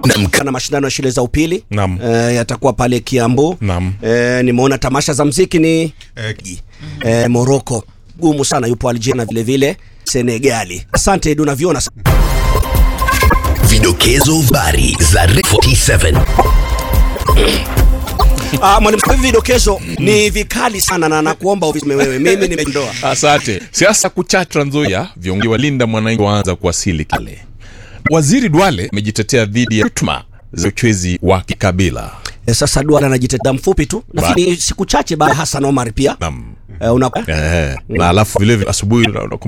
na mashindano ya shule za upili Naam. eh, yatakuwa pale Kiambu. Naam. Eh, nimeona tamasha za mziki ni Eh, eh, Morocco gumu sana, yupo Algeria na vile vile Senegali. Asante Edu, naviona sa- Vidokezo habari za Red 47 Ah, mwalimu, hivi vidokezo ni vikali sana na nakuomba ufisme wewe, mimi nimeondoa. Asante. Siasa kucha Trans Nzoia, viongozi walinda mwananchi waanza kuwasili kale. Waziri Duale amejitetea dhidi ya shutuma za uchwezi wa kikabila. Eh, sasa Duale anajitetea mfupi tu, lakini siku chache baada ya Hassan Omar pia Naam. eh, una Eh, na alafu vile vile asubuhi